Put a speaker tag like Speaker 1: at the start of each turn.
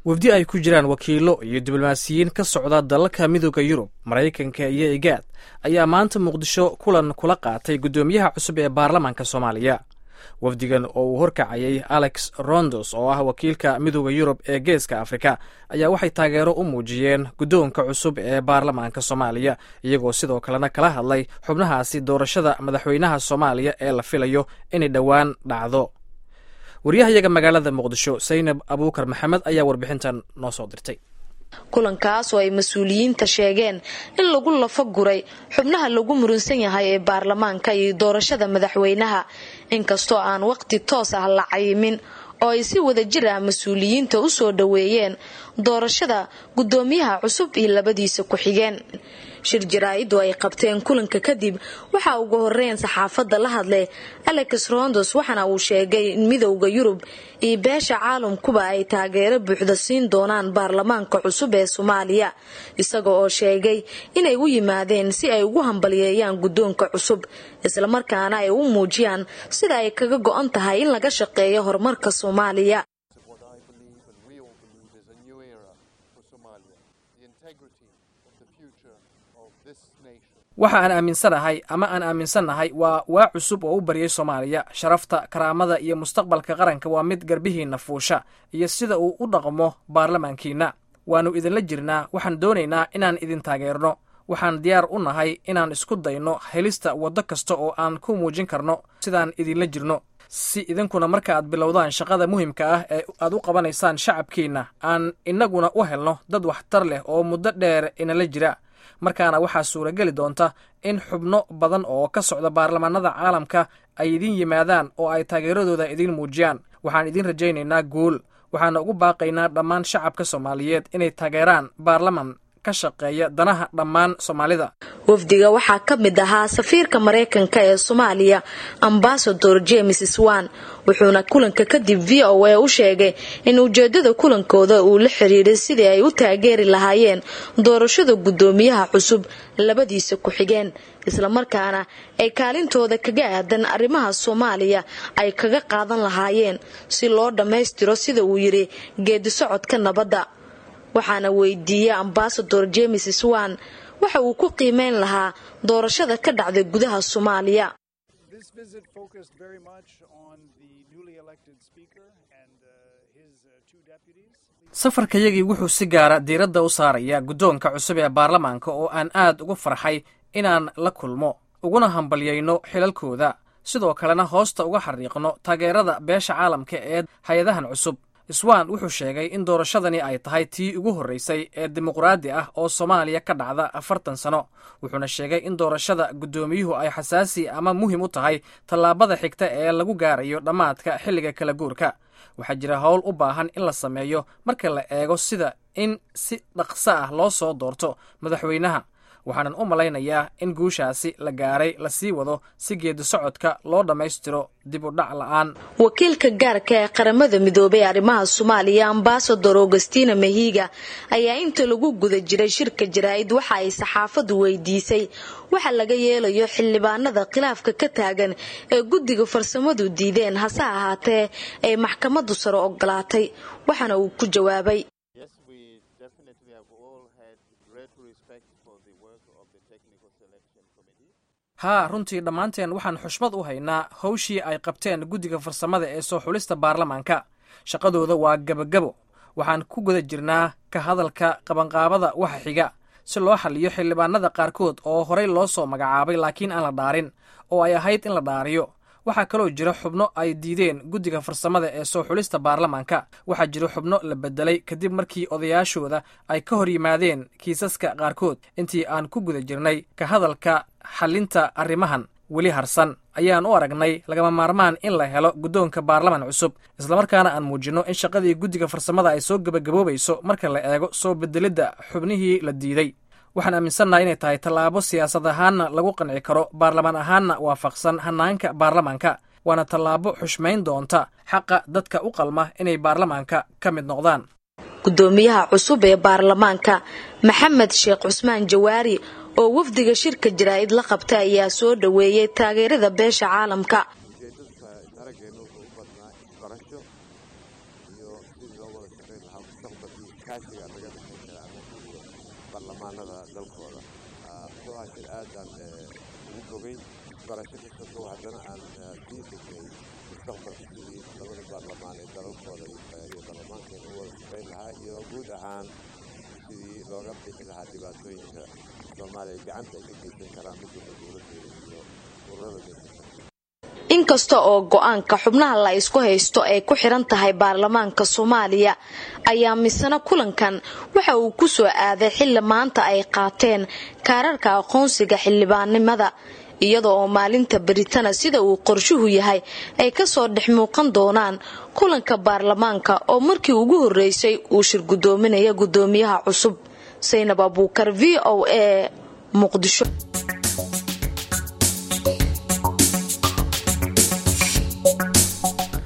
Speaker 1: wafdi ay ku jiraan wakiilo iyo diblomaasiyiin ka socda dalalka midooda yurub maraykanka iyo igaad ayaa maanta muqdisho kulan kula qaatay guddoomiyaha cusub ee baarlamaanka soomaaliya wafdigan oo uu horkacayay alex rondos oo ah wakiilka midooda yurub ee geeska afrika ayaa waxay taageero u muujiyeen guddoonka cusub ee baarlamaanka soomaaliya iyagoo sidoo kalena kala hadlay xubnahaasi doorashada madaxweynaha soomaaliya ee la filayo inay dhowaan dhacdo waryahayaga magaalada muqdisho saynab abuukar maxamed ayaa warbixintan noo soo dirtay
Speaker 2: kulankaas oo ay mas-uuliyiinta sheegeen in lagu lafa guray xubnaha lagu murunsan yahay ee baarlamaanka iyo doorashada madaxweynaha inkastoo aan waqti toos ah la cayimin oo ay si wada jir ah mas-uuliyiinta u soo dhoweeyeen doorashada guddoomiyaha cusub iyo labadiisa ku-xigeen shir jaraa-idu ay qabteen kulanka kadib waxaa ugu horeyn saxaafadda la hadlay alex rondos waxaana uu sheegay in midowda yurub iyo beesha caalamkuba ay taageero buuxda siin doonaan baarlamaanka cusub ee soomaaliya isaga oo sheegay inay u yimaadeen si ay ugu hambaliyeeyaan guddoonka cusub islamarkaana ay u muujiyaan sida ay kaga go-an tahay in laga shaqeeyo horumarka soomaaliya
Speaker 1: waxa aan aaminsanahay ama aan aaminsannahay waa waa cusub oo u baryay soomaaliya sharafta karaamada iyo mustaqbalka qaranka waa mid garbihiinna fuusha iyo sida uu u dhaqmo baarlamaankiinna waannu idinla jirnaa waxaan doonaynaa inaan idin taageerno waxaan diyaar u nahay inaan isku dayno helista waddo kasta oo aan ku muujin karno sidaan idinla jirno si idinkuna marka aad bilowdaan shaqada muhimka ah ee aad u qabanaysaan shacabkiinna aan innaguna u helno dad waxtar leh oo muddo dheer inala jira markaana waxaa suurageli doonta in xubno badan oo ka socda baarlamaanada caalamka ay idiin yimaadaan oo ay taageeradooda idiin muujiyaan waxaan idiin rajaynaynaa guul waxaana ugu baaqaynaa dhammaan shacabka soomaaliyeed inay taageeraan baarlaman ka shaqeeya danaha dhammaan soomaalida
Speaker 2: wafdiga waxaa ka mid ahaa safiirka maraykanka ee soomaaliya ambasador james swan wuxuuna kulanka kadib v o a u sheegay in ujeedada kulankooda uu la xiriiray sidii ay u taageeri lahaayeen doorashada guddoomiyaha cusub labadiisa ku-xigeen islamarkaana ay kaalintooda kaga aadan arrimaha soomaaliya ay kaga qaadan lahaayeen si loo dhammaystiro sida uu yidhi geedi socodka nabadda waxaana weydiiyey ambasador james swan waxa uu ku qiimeyn lahaa doorashada ka dhacday gudaha soomaaliya
Speaker 1: safarkayagii wuxuu si gaara diiradda u saarayaa guddoonka cusub ee baarlamaanka oo aan aad ugu farxay inaan la kulmo uguna hambalyayno xilalkooda sidoo kalena hoosta uga xariiqno taageerada beesha caalamka ee hay-adahan cusub swan wuxuu sheegay in doorashadani ay tahay tii ugu horreysay ee dimuqraadi ah oo soomaaliya ka dhacda afartan sano wuxuuna sheegay in doorashada guddoomiyuhu ay xasaasi ama muhim u tahay tallaabada xigta ee lagu gaarayo dhammaadka xilliga kala guurka waxaa jira howl u baahan in la sameeyo marka la eego sida in si dhaqso ah loo soo doorto madaxweynaha waxaanan u malaynayaa in guushaasi la gaaray la sii wado si geedi socodka loo dhammaystiro dib u dhac la-aan
Speaker 2: wakiilka gaarka ee qaramada midoobay arrimaha soomaaliya ambasador augustina mahiga ayaa inta lagu guda jiray shirka jaraa-id waxa ay saxaafadu weydiisay waxa laga yeelayo xildhibaanada khilaafka ka taagan ee guddiga farsamadu diideen hase ahaatee ay maxkamadu sare ogolaatay waxaana uu ku jawaabay
Speaker 1: haa runtii dhammaanteen waxaan xushmad u haynaa howshii ay qabteen guddiga farsamada ee soo xulista baarlamaanka shaqadooda waa gebagabo waxaan ku guda jirnaa ka hadalka qabanqaabada waxa xiga si loo xaliyo xildhibaanada qaarkood oo horey loo soo magacaabay laakiin aan la dhaarin oo ay ahayd in la dhaariyo waxaa kaloo jira xubno ay diideen guddiga farsamada ee soo xulista baarlamaanka waxaa jira xubno la bedelay kadib markii odayaashooda ay ka hor yimaadeen kiisaska qaarkood intii aan ku guda jirnay ka hadalka xalinta arrimahan weli harsan ayaan u aragnay lagama maarmaan in la helo guddoonka baarlaman cusub islamarkaana aan muujinno in shaqadii guddiga farsamada ay soo gebagaboobayso marka la eego soo bedelidda xubnihii la diiday waxaan aaminsannaha inay tahay tallaabo siyaasad ahaanna lagu qanci karo baarlamaan ahaanna waafaqsan hanaanka baarlamaanka waana tallaabo xushmayn doonta xaqa dadka u qalma inay baarlamaanka ka mid noqdaan
Speaker 2: guddoomiyaha cusub ee baarlamaanka maxamed sheekh cusmaan jawaari oo wafdiga shirka jaraa-id la qabta ayaa soo dhoweeyey taageerada beesha caalamka
Speaker 3: iskaashiga laga dhexay kara anaga iyo baarlamaanada dalkooda wuxuu ahaa shir aadaan ugu bogay barasho kastasoo haddana aan sii dhignay mustaqbalka sidii labada baarlamaan ee dalalkooda iyo baarlamaankeena u wada shaqayn lahaa iyo guud ahaan sidii looga bixi lahaa dhibaatooyinka soomaaliya gacanta ay ka geysan karaan midooda dowladeeda iyo ururada geysan
Speaker 2: inkasta oo go-aanka xubnaha la isku haysto ay ku xiran tahay baarlamaanka soomaaliya ayaa misena kulankan waxa uu ku soo aaday xilli maanta ay qaateen kaararka aqoonsiga xildhibaannimada iyada oo maalinta beritana sida uu qorshuhu yahay ay kasoo dhex muuqan doonaan kulanka baarlamaanka oo markii ugu horreysay uu shir guddoominaya guddoomiyaha cusub saynab abuukar v o a muqdisho